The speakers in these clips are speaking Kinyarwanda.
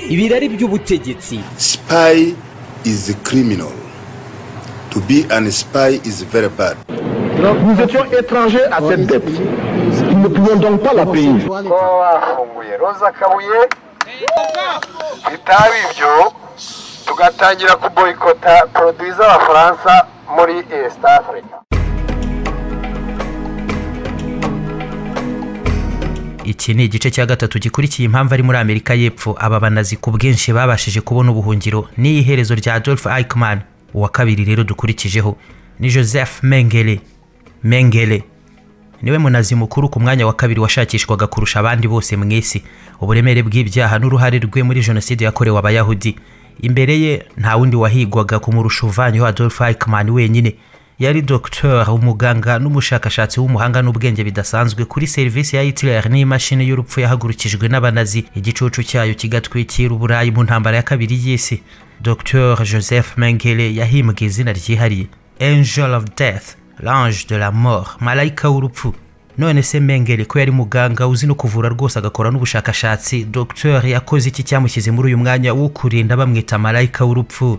ibirari by'ubutegetsi Spy is a criminal. To be an spy is very bad. Nous étions étrangers à cette dette. Nous ne pouvions donc pas la payer. kuba bafunguye roza kabuye bitaba ibyo tugatangira kuboyikota poroduwi z'abafaransa muri esita afurika iki ni igice cya gatatu gikurikiye impamvu ari muri amerika y'epfo aba banazi ku bwinshi babashije kubona ubuhungiro ni iherezo rya adolf eichmann uwa kabiri rero dukurikijeho ni joseph mengele mengele niwe munazi mukuru ku mwanya wa kabiri washakishwaga kurusha abandi bose mu isi uburemere bw'ibyaha n'uruhare rwe muri jenoside yakorewe abayahudi imbere ye nta wundi wahigwaga kumurusha uvanyeho adolf eichmann wenyine yari docteur umuganga n'umushakashatsi w'umuhanga n'ubwenge bidasanzwe kuri serivisi ya hitler n'imashini y'urupfu yahagurukijwe n'abanazi igicucu cyayo kigatwikira uburayi mu ntambara ya kabiri y'isi dr joseph mengele yahimbwe izina ryihariye angel of death l'ange de la mort malayika w'urupfu none se mengele ko yari muganga uzi no kuvura rwose agakora n'ubushakashatsi dr yakoze iki cyamushyize muri uyu mwanya wo kurinda bamwita malayika w'urupfu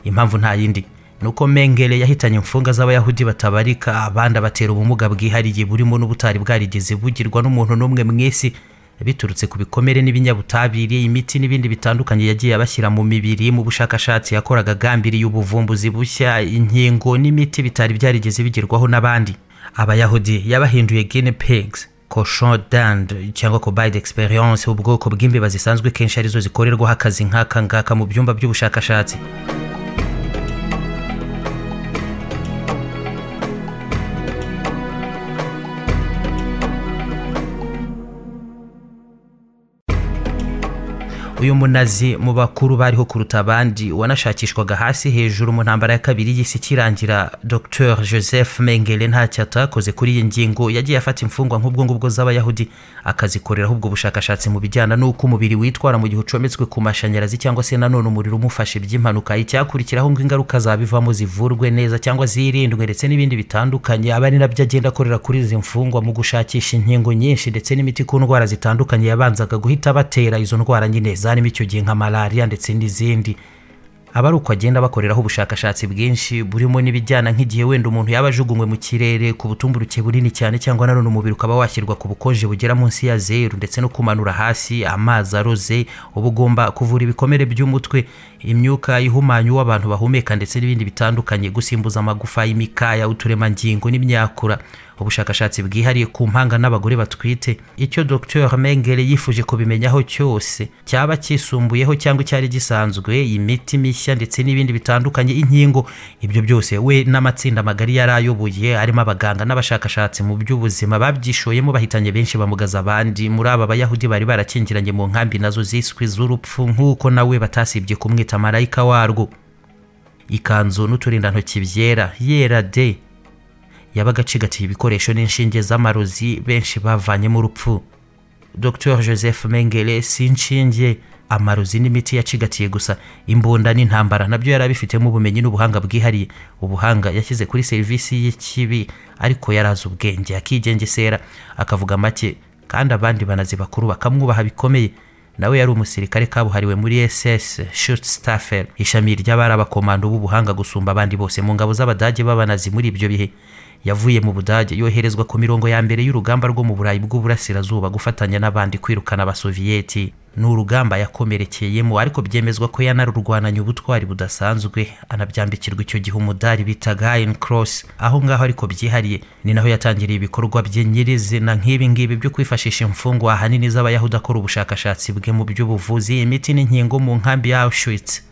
impamvu nta yindi nuko mengele yahitanye imfunga z'abayahudi batabarika abandi abatera ubumuga bwihariye burimo n'ubutari bwarigeze bugirwa n'umuntu n'umwe mu isi biturutse ku bikomere n'ibinyabutabire imiti n'ibindi bitandukanye yagiye abashyira mu mibiri mu bushakashatsi yakoraga agambiriye ubuvumbuzi bushya inkingo n'imiti bitari byarigeze bigerwaho n'abandi abayahudi yabahinduye guinea pigs cochon d'Inde cyangwa cobaye d'experience ubwoko bw'imbeba zisanzwe kenshi arizo zikorerwaho akazi nk'aka ngaka mu byumba by'ubushakashatsi uyu munazi mu bakuru bariho kuruta abandi wanashakishwaga hasi hejuru mu ntambara ya kabiri y'isi ikirangira dr joseph mengele ntacyo atakoze kuri iyi ngingo yagiye afata imfungwa nk'ubwo ngubwo z'abayahudi akazikoreraho ubwo bushakashatsi mu bijyana n'uko umubiri witwara mu gihe ucometswe ku mashanyarazi cyangwa se nanone umuriro umufashe by'impanuka icyakurikiraho ngo ingaruka zabivamo zivurwe neza cyangwa zirindwe ndetse n'ibindi bitandukanye aba ari nabyo agenda akorera kuri izi mfungwa mu gushakisha inkingo nyinshi ndetse n'imiti ku ndwara zitandukanye yabanzaga guhita batera izo ndwara nyine za harimo icyo gihe nka malariya ndetse n'izindi aba ari uko agenda bakoreraho ubushakashatsi bwinshi burimo n'ibijyana nk'igihe wenda umuntu yaba ajugunywe mu kirere ku butumburuke bunini cyane cyangwa nanone umubiri ukaba washyirwa ku bukonje bugera munsi ya zeru ndetse no kumanura hasi amazi aroze uba ugomba kuvura ibikomere by'umutwe imyuka ihumanya uwo abantu bahumeka ndetse n'ibindi bitandukanye gusimbuza amagufa y'imikaya uturemangingo n'imyakura ubushakashatsi bwihariye ku mpanga n'abagore batwite icyo dr mengele yifuje kubimenyaho cyose cyaba cyisumbuyeho cyangwa icyari gisanzwe imiti mishya ndetse n'ibindi bitandukanye inkingo ibyo byose we n'amatsinda magari yari ayoboye arimo abaganga n'abashakashatsi mu by'ubuzima babyishoyemo bahitanye benshi bamugaza abandi muri aba bayahudi bari barakingiranye mu nkambi nazo ziswe z'urupfu nk'uko nawe batasibye kumwita marayika warwo ikanzu n'uturindantoki byera yera de yabaga acigatiye ibikoresho n'inshinge z'amarozi benshi bavanyemo urupfu dr joseph mengele si inshinge amarozi n'imiti yacigatiye gusa imbunda n'intambara nabyo yari abifitemo ubumenyi n'ubuhanga bwihariye ubuhanga yashyize kuri serivisi y'ikibi ariko yari azi ubwenge akigengesera akavuga make kandi abandi banazi bakuru bakamwubaha bikomeye nawe yari umusirikare kabuhariwe muri ss shutstaffer ishami ry'abari abakomando b'ubuhanga gusumba abandi bose mu ngabo z'abadage b'abanazi muri ibyo bihe yavuye mu budage yoherezwa ku mirongo ya mbere y'urugamba rwo mu burayi bw'uburasirazuba gufatanya n'abandi kwirukana abasoviyeti ni urugamba yakomerekeyemo ariko byemezwa ko yanarurwananye ubutwari budasanzwe anabyambikirwa icyo gihe umudari bitaga iron cross aho ngaho ariko byihariye ni naho yatangiriye ibikorwa bye nyirizina nk'ibi ngibi byo kwifashisha imfungwa ahanini z'abayahudi akora ubushakashatsi bwe mu by'ubuvuzi imiti n'inkingo mu nkambi ya auschwitz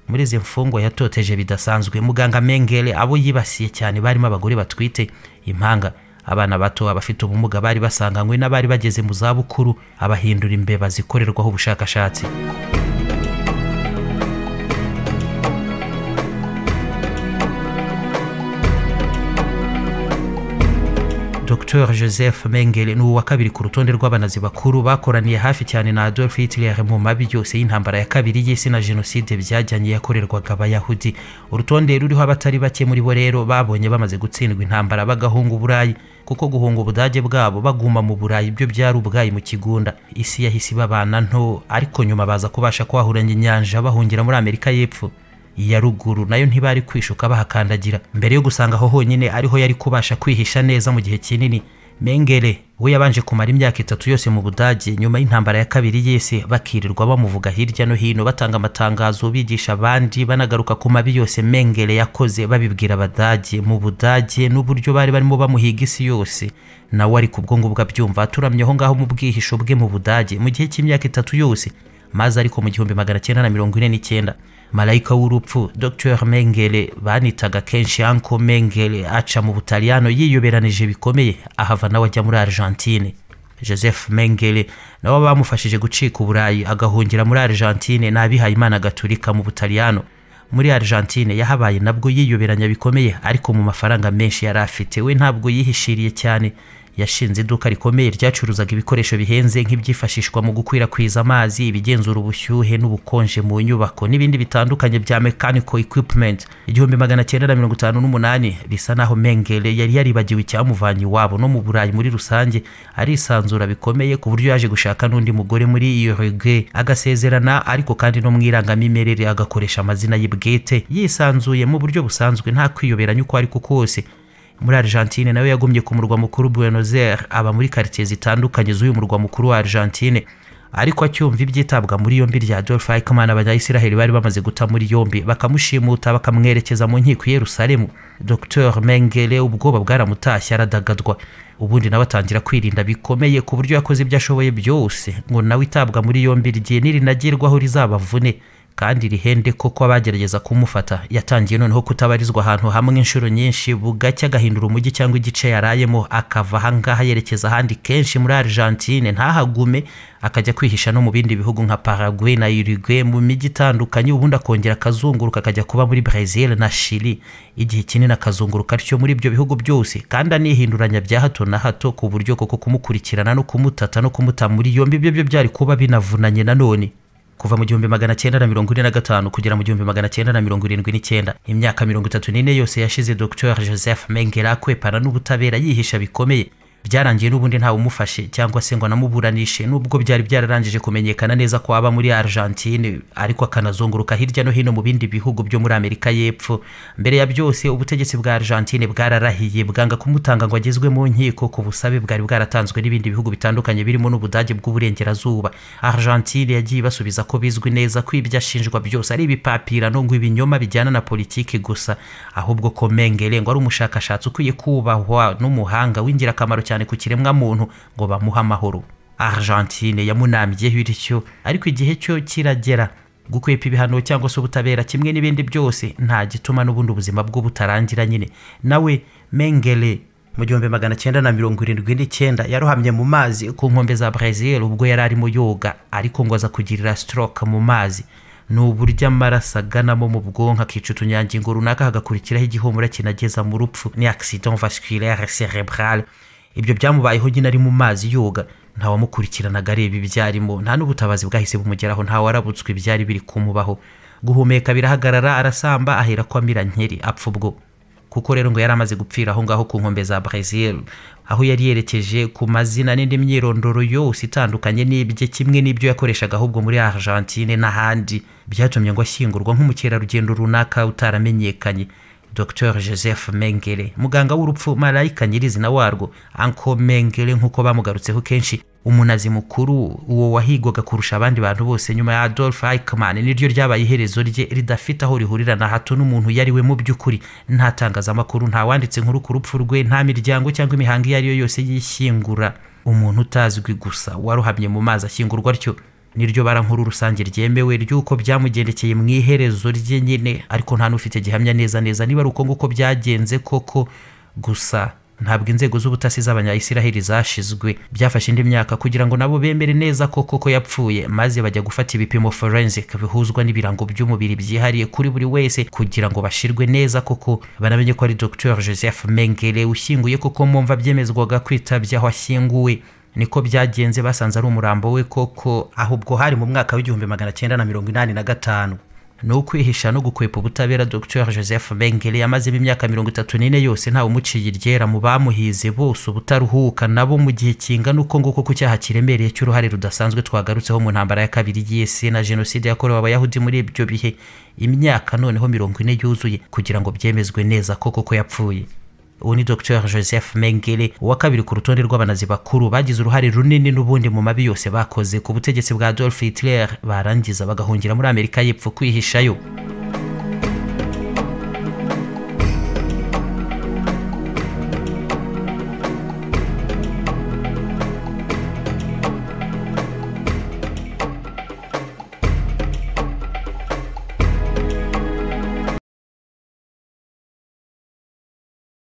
muri izi mfungwa yatoteje bidasanzwe muganga mengele abo yibasiye cyane barimo abagore batwite impanga abana bato abafite ubumuga bari basanganywe n'abari bageze mu zabukuru abahindura imbeba zikorerwaho ubushakashatsi dr joseph mengele ni uwa kabiri ku rutonde rw'abanazi bakuru bakoraniye hafi cyane na adolf hitler mu mabi yose y'intambara ya kabiri y'isi na jenoside byajyanye yakorerwaga abayahudi urutonde ruriho abatari bake muri bo rero babonye bamaze gutsindwa intambara bagahunga uburayi kuko guhunga ubudage bwabo baguma mu burayi byo byari ubwayi mu kigunda isi yahise ibabana nto ariko nyuma baza kubasha kwahuranya inyanja bahungira muri amerika y'epfo iya ruguru nayo ntibari kwishuka bahakandagira mbere yo gusanga aho honyine ariho yari kubasha kwihisha neza mu gihe kinini mengere we yabanje kumara imyaka itatu yose mu budage nyuma y'intambara ya kabiri y'isi bakirirwa bamuvuga hirya no hino batanga amatangazo bigisha abandi banagaruka ku mabi yose mengere yakoze babibwira abadage mu budage n'uburyo bari barimo bamuhiga isi yose nawe ari ku bwongo abyumva aturamye aho ngaho mu bwihisho bwe mu budage mu gihe cy'imyaka itatu yose maze ariko mu gihumbi magana cyenda na mirongo ine n'icyenda marayika w'urupfu dr mengele banitaga kenshi anko mengele aca mu butaliyano yiyoberanije bikomeye ahava nawe ajya muri argentine joseph mengele nawe bamufashije gucika uburayi agahungira muri argentine n'abihaye imana gaturika mu butaliyano muri argentine yahabaye nabwo yiyoberanya bikomeye ariko mu mafaranga menshi yari afite we ntabwo yihishiriye cyane yashinze iduka rikomeye ryacuruzaga ibikoresho bihenze nk'ibyifashishwa mu gukwirakwiza amazi ibigenzura ubushyuhe n'ubukonje mu nyubako n'ibindi bitandukanye bya mechanical equipment igihumbi magana cyenda na mirongo itanu n'umunani bisa naho mengele yari yaribagiwe icyamuvanye iwabo no mu burayi muri rusange arisanzura bikomeye ku buryo yaje gushaka n'undi mugore muri urugue agasezerana ariko kandi no mu irangamimerere agakoresha amazina ye bwite yisanzuye mu buryo busanzwe nta kwiyoberanya uko ari ko kose muri argentine nawe yagumye ku murwa mukuru buenos aires aba muri karitsiye zitandukanye z'uyu murwa mukuru wa argentine ariko acyumva ibyitabwa muri yombi rya adolf eichmann abanyayisiraheli bari bamaze guta muri yombi bakamushimuta bakamwerekeza mu nkiko i yerusalemu dr mengele ubwoba bwaramutashye aradagadwa ubundi nawe atangira kwirinda bikomeye ku buryo yakoze ibyo ashoboye byose ngo nawe itabwa muri yombi rigiye nirinagerwaho rizabavune kandi rihende koko abagerageza kumufata yatangiye noneho kutabarizwa ahantu hamwe inshuro nyinshi bugacya agahindura umujyi cyangwa igice yarayemo akava ahangaha yerekeza ahandi kenshi muri argentine ntahagume akajya kwihisha no mu bindi bihugu nka paraguay na uruguay mu mijyi itandukanye ubundi akongera akazunguruka akajya kuba muri brazil na chili igihe kinini akazunguruka atyo muri ibyo bihugu byose kandi anihinduranya bya hato na hato ku buryo koko kumukurikirana no kumutata no kumuta muri yombi ibyo byo byari kuba binavunanye nanone kuva mu gihumbi magana cyenda na mirongo ine na gatanu kugera mu gihumbi magana cyenda na mirongo irindwi n'icyenda imyaka mirongo itatu n'ine yose yashize dr joseph mengera akwepana n'ubutabera yihisha bikomeye byarangiye n'ubundi ntawe umufashe cyangwa se ngo anamuburanishe n'ubwo byari byararangije kumenyekana neza ko aba muri argentine ariko akanazunguruka hirya no hino mu bindi bihugu byo muri amerika y'epfo mbere ya byose ubutegetsi bwa argentine bwararahiye bwanga kumutanga ngo agezwe mu nkiko ku busabe bwari bwaratanzwe n'ibindi bihugu bitandukanye birimo n'ubudage bw'uburengerazuba argentine yagiye ibasubiza ko bizwi neza ko ibyo ashinjwa byose ari ibipapirano ngo ibinyoma bijyana na politiki gusa ahubwo ko mengele ngo ari umushakashatsi ukwiye kubahwa n'umuhanga w'ingirakamaro cyane ku kiremwamuntu ngo bamuhe amahoro argentine yamunambyeho bityo ariko igihe cyo kiragera gukwepa ibihano cyangwa se ubutabera kimwe n'ibindi byose nta gituma n'ubundi ubuzima bwo butarangira nyine nawe mengele mu gihumbi magana cyenda na mirongo irindwi n'icyenda yarohamye mu mazi ku nkombe za brazil ubwo yari arimo yoga ariko ngo aza kugirira stroke mu mazi ni uburyo amaraso aganamo mu bwonko akica utunyangingo runaka hagakurikiraho igihumura kinageza mu rupfu ni accident vasculaire cerebrale ibyo byamubayeho nyine ari mu mazi yoga ntawamukurikiranaga areba ibyo arimo nta n'ubutabazi bwahise bumugeraho ntawe ibyari biri kumubaho guhumeka birahagarara arasamba ahera ko amira nkeri apfa ubwo kuko rero ngo yari amaze gupfira aho ngaho ku nkombe za brazil aho yari yerekeje ku mazina n'indi myirondoro yose itandukanye n'ibye kimwe n'ibyo yakoreshaga ahubwo muri argentine n'ahandi byatumye ngo ashyingurwa nk'umukerarugendo runaka utaramenyekanye dr joseph mengele muganga w'urupfu marayika nyirizina warwo anko mengele nk'uko bamugarutseho kenshi umunazi mukuru uwo wahigwaga kurusha abandi bantu bose nyuma ya adolf eichmann niryo ryabaye iherezo rye ridafite aho rihurira na hato n'umuntu yari we mu by'ukuri nta tangazamakuru nta wanditse inkuru ku rupfu rwe nta miryango cyangwa imihango iyo ari yo yose yishyingura umuntu utazwi gusa waruhamye mu mazi ashyingurwa atyo niryo bara nkuru rusange ryemewe ry'uko byamugendekeye mu iherezo rye nyine ariko nta n'ufite gihamya neza neza niba ari uko nguko byagenze koko gusa ntabwo inzego z'ubutasi z'abanyayisiraheli zashizwe byafashe indi myaka kugira ngo nabo bemere neza ko koko yapfuye maze bajya gufata ibipimo forensic bihuzwa n'ibirango by'umubiri byihariye kuri buri wese kugira ngo bashirwe neza koko banamenye ko ari dr joseph mengele ushyinguye kuko mumva byemezwaga kwitabya aho ashyinguwe niko byagenze basanze ari umurambo we koko ahubwo hari mu mwaka w'igihumbi magana cyenda na mirongo inani na gatanu ni ukwihisha no gukwepa ubutabera dr joseph bengele yamazemo imyaka mirongo itatu n'ine yose ntawe umuciye iryera mu bamuhize bose ubutaruhuka nabo mu gihe kingana uko nguko ku cyaha kiremereye cy'uruhare rudasanzwe twagarutseho mu ntambara ya kabiri y'isi na jenoside yakorewe abayahudi muri ibyo bihe imyaka noneho mirongo ine yuzuye kugira ngo byemezwe neza koko ko yapfuye uwo ni dr joseph mengele uwa kabiri ku rutonde rw'abanazi bakuru bagize uruhare runini n'ubundi mu mabi yose bakoze ku butegetsi bwa adolf hitler barangiza bagahungira muri amerika y'epfo kwihishayo